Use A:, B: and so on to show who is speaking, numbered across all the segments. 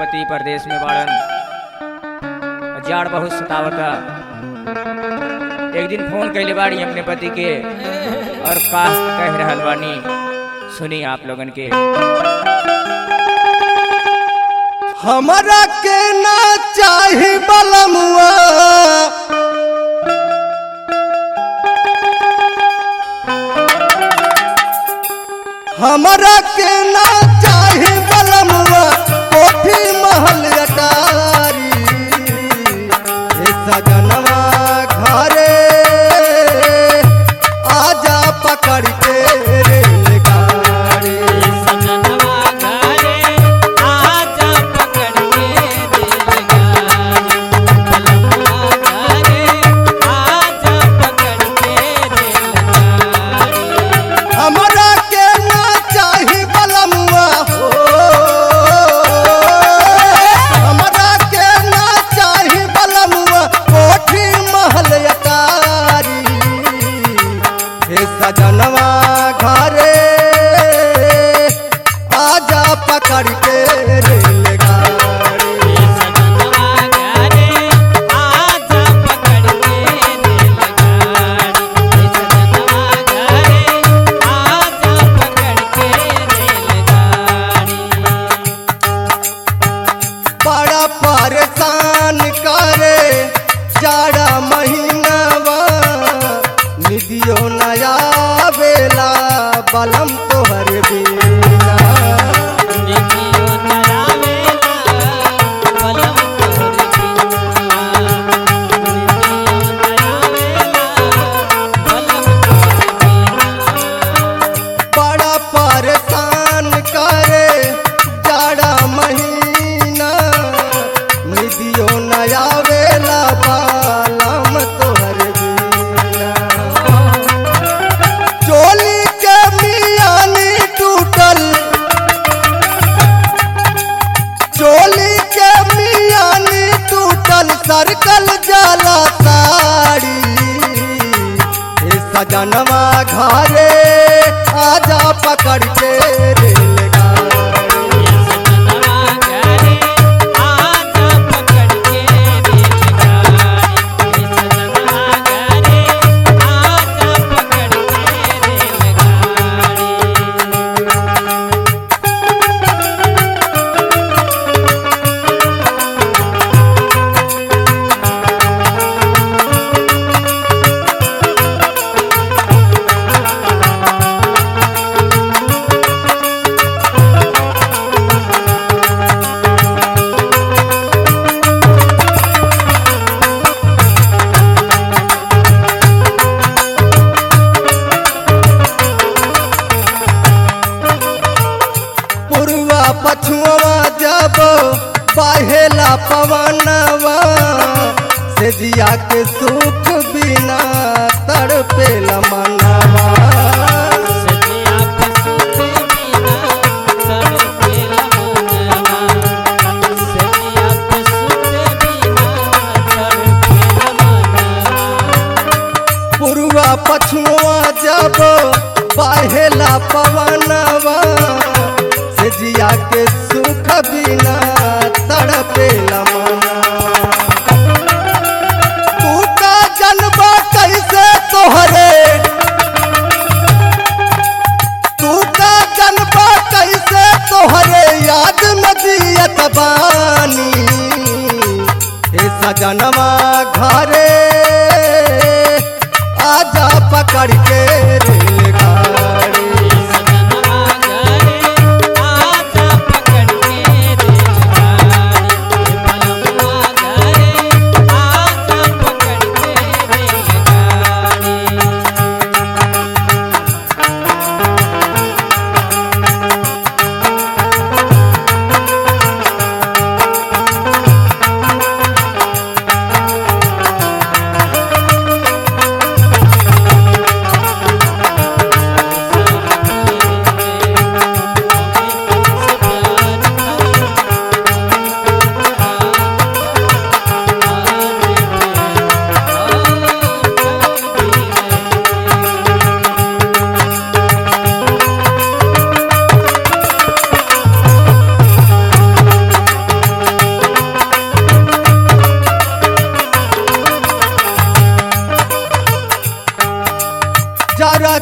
A: पति परदेश में बाड़न जाड़ बहुत सतावता एक दिन फोन कैले बाड़ी अपने पति के और का कह रहल बानी सुनी आप लोगन के
B: हमरा के ना चाही बलमुआ हमरा के ना चाही बलमुआ कोठी महल अटारी हे सजनवा घरे आजा पकड़ के रेलगाड़ी
C: सजनवा घरे आजा पकड़ के रेलगाड़ी बलमुआ घरे आजा पकड़ के रेलगाड़ी
B: हमरा के ना चाही बलमुआ हो हमरा के ना चाही बलमुआ कोठी महल अटारी हे सजनवा घरे आजा पकड़ के रेलगाड़ी
C: सजनवा घरे आजा पकड़ के रेलगाड़ी सजनवा घरे आजा पकड़ के रेलगाड़ी
B: बड़ा परेशान करे जाड़ा महीनावा निदियो नया बेला बलम तोहर बिना
C: निधियो नरावेला बलम तोहर बिना निधियो नरावेला बलम तोहर बिना
B: बड़ा परेशान करे जाड़ा महीना निदियो नया बेला बलम तोहर बिना चोली के मियानी टूटल चोली के मियानी टूटल सरकल जाला साड़ी हे सजनवा घरे आजा पकड़ के रेलगाड़ी
C: सजनवा घरे आजा पकड़ के रेलगाड़ी सजनवा घरे आजा पकड़ के रेलगाड़ी
B: पुरवा पछुआ जब बहेला पवनवा से जिया के सुख बिना तड़पेला मनवा
C: सजिया पे सुते बिना तड़पे लमनवा सजिया पे सुते बिना तड़पे लमनवा
B: पुरवा पछुआ जब बहेला पवनवा से जिया के सुख बिना तड़पेला मनवा तू का जनबा कैसे तोहरे तू का जनबा कैसे तोहरे याद में जियत बानी हे सजनवा घरे आजा पकड़ के रेलगाड़ी
C: सजनवा घरे आजा पकड़ के रेलगाड़ी बलमुआ घरे आजा पकड़ के रेलगाड़ी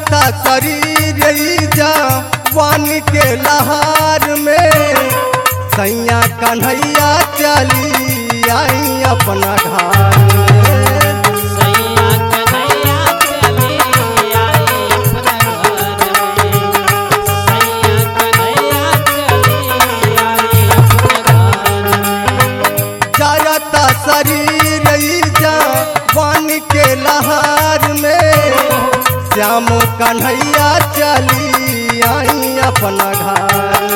B: जाता शरीर ई जवानी के लहार में सैया कन्हैया चली आई अपना घर में
C: सैया कन्हैया चली आई अपना घर में सैया कन्हैया चली आई अपना घर में
B: जाता शरीर ई जवानी के लहार में श्याम कन्हैया चली आई अपना घर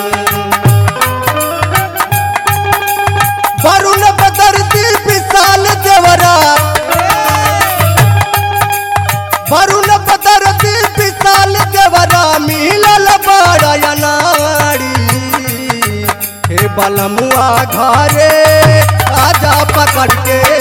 B: वरुण बदरती विशाल देवरा वरुण बदरती विशाल देवरा मिलल बड़ा नारी हे बलमुआ घरे आजा पकड़ के